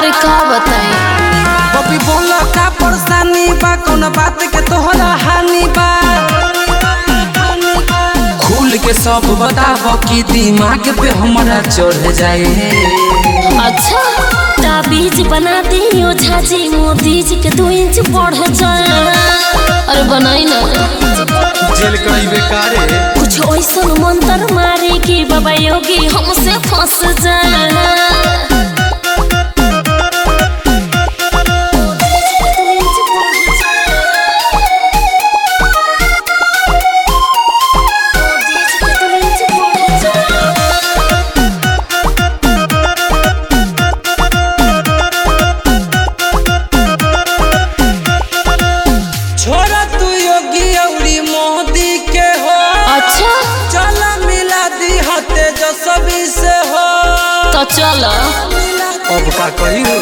अरे का बताई बबी बोला का परेशानी बा कौन बात के तोहरा हानि बा खुल के सब बताब कि दिमाग पे हमारा चढ़ जाए अच्छा ताबीज बना दे ओझा जी मोदी जी के दो इंच बढ़ जाए अरे बनाई ना जेल कई बेकारे कुछ ऐसा मंत्र मारे कि बाबा योगी हमसे फंस जाए छोरा तू योगी औरी मोदी के हो अच्छा चल मिला दी हते जो सभी से हो तो चलो अब का करी हो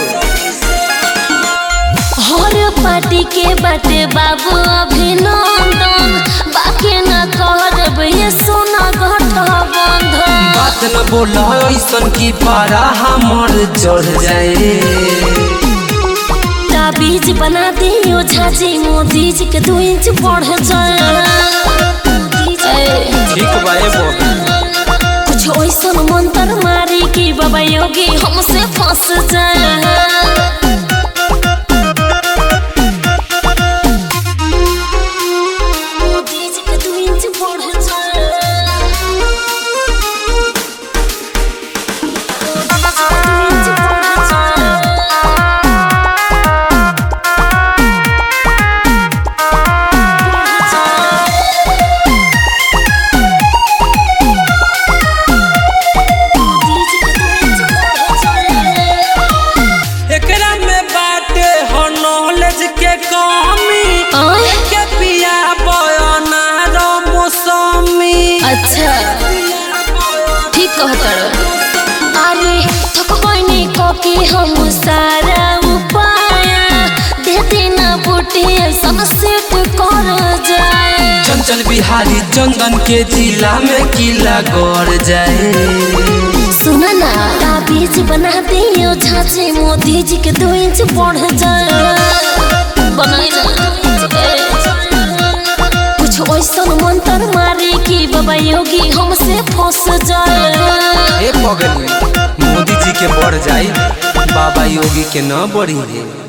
हर पार्टी के बाटे बाबू अभिनंदन बाकी न करब ये सोना गठबंधन बात न बोल ऐसन की पारा हमर चढ़ जाए ताबीज बना दे ओझा जी मोदी जी के दो इंच बढ़ जाए ए, ठीक बा ए बबी कुछ ऐसा मंत्र मारे कि बाबा योगी हमसे फंस जाए मोदी जी के दो इंच बढ़ जाए एकरा में बाटे हो नॉलेज के कमी के पिया बयाना रो मौसमी अच्छा ठीक कहता अरे थकबैनी कके हम सारा उपाय दे देना बूटे ऐसा सेट कर जाए चंचल बिहारी चंदन के जिला में किला गड़ जाए सुना ना ताबीज बना दे ओझा जी मोदी जी के दो इंच बढ़ जाए बनाई ना ए, कुछ ऐसा मंत्र मारे कि बाबा योगी हमसे फंस जाए ए पगली मोदी जी के बढ़ जाए बाबा योगी के न बढ़ी है